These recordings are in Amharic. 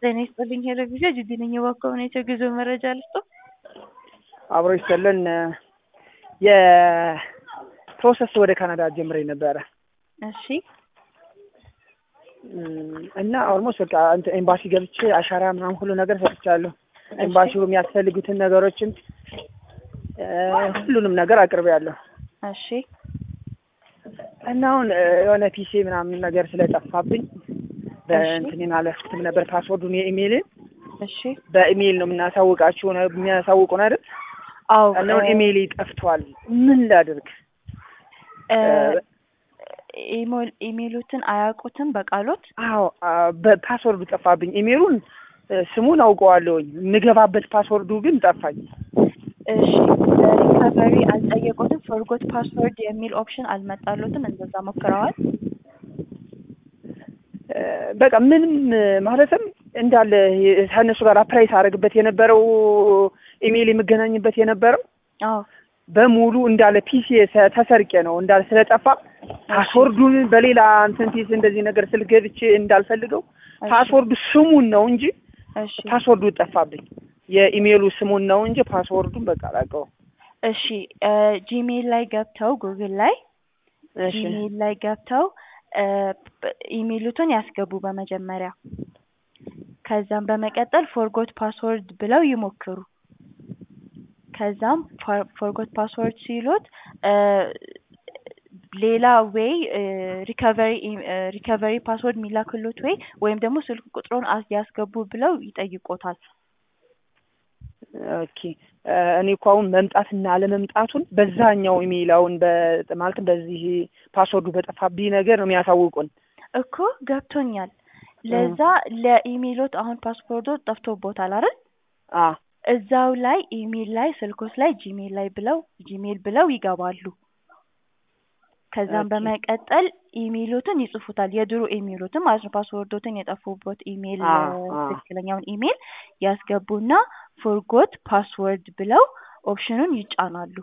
ጤና ይስጥልኝ ሄሎ ጊዜ ጅዲ ነኝ የባካሁን የጉዞ መረጃ ልስጦ አብሮ ይሰለን የፕሮሰስ ወደ ካናዳ ጀምሬ ነበረ እሺ እና ኦልሞስት በቃ እንትን ኤምባሲ ገብቼ አሻራ ምናምን ሁሉ ነገር ሰጥቻለሁ። ኤምባሲው የሚያስፈልጉትን ነገሮችን ሁሉንም ነገር አቅርቤያለሁ። እሺ እና አሁን የሆነ ፒሲ ምናምን ነገር ስለጠፋብኝ በእንትኔን አለፍኩትም ነበር ፓስወርዱን የኢሜይልን እሺ በኢሜይል ነው የምናሳውቃችሁ ነው የሚያሳውቁን አይደል? አዎ እና አሁን ኢሜይሌ ጠፍቷል። ምን ላድርግ? ኢሜይሎትን አያውቁትም በቃሎት አዎ በፓስወርዱ ጠፋብኝ። ኢሜይሉን ስሙን አውቀዋለሁኝ የምገባበት ፓስወርዱ ግን ጠፋኝ። እሺ ሪካቨሪ አልጠየቁትም? ፎርጎት ፓስወርድ የሚል ኦፕሽን አልመጣሎትም? እንደዛ ሞክረዋል? በቃ ምንም ማለትም እንዳለ ከእነሱ ጋር አፕላይ ሳደርግበት የነበረው ኢሜይል የምገናኝበት የነበረው አዎ በሙሉ እንዳለ ፒሲ ተሰርቄ ነው እንዳለ ስለጠፋ ፓስወርዱን በሌላ እንትን ፒስ እንደዚህ ነገር ስል ገብቼ እንዳልፈልገው ፓስወርዱ ስሙን ነው እንጂ እሺ ፓስወርዱ ጠፋብኝ። የኢሜይሉ ስሙን ነው እንጂ ፓስወርዱን በቃ አላውቀውም። እሺ ጂሜል ላይ ገብተው ጉግል ላይ እሺ ጂሜል ላይ ገብተው ኢሜይሉትን ያስገቡ በመጀመሪያ ከዛም በመቀጠል ፎርጎት ፓስወርድ ብለው ይሞክሩ። ከዛም ፎርጎት ፓስወርድ ሲሉት ሌላ ዌይ ሪከቨሪ ሪከቨሪ ፓስወርድ የሚላክሉት ወይ ወይም ደግሞ ስልክ ቁጥሩን ያስገቡ ብለው ይጠይቆታል። ኦኬ እኔ እኮ አሁን መምጣትና አለመምጣቱን በዛኛው ኢሜይል አሁን ማለትም በዚህ ፓስወርዱ በጠፋብኝ ነገር ነው የሚያሳውቁን እኮ ገብቶኛል። ለዛ ለኢሜይሎት አሁን ፓስፖርቶ ጠፍቶቦታል አይደል? አ እዛው ላይ ኢሜይል ላይ ስልኮች ላይ ጂሜል ላይ ብለው ጂሜል ብለው ይገባሉ። ከዛም ኦኬ። በመቀጠል ኢሜይሎትን ይጽፉታል። የድሮ ኢሜይሎትን ማለት ነው። ፓስወርዶትን የጠፉበት ኢሜይል አ እ፣ አ ትክክለኛውን ኢሜይል ያስገቡና ፎርጎት ፓስወርድ ብለው ኦፕሽኑን ይጫናሉ።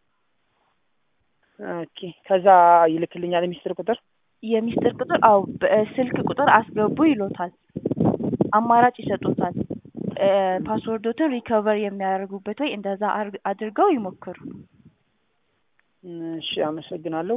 ኦኬ ከዛ ይልክልኛል የሚስጥር ቁጥር የሚስጥር ቁጥር አው በስልክ ቁጥር አስገቡ ይሎታል። አማራጭ ይሰጡታል። እ፣ ፓስወርዶትን ሪከቨር የሚያደርጉበት ወይ እንደዛ አድርገው ይሞክሩ። እሺ አመሰግናለሁ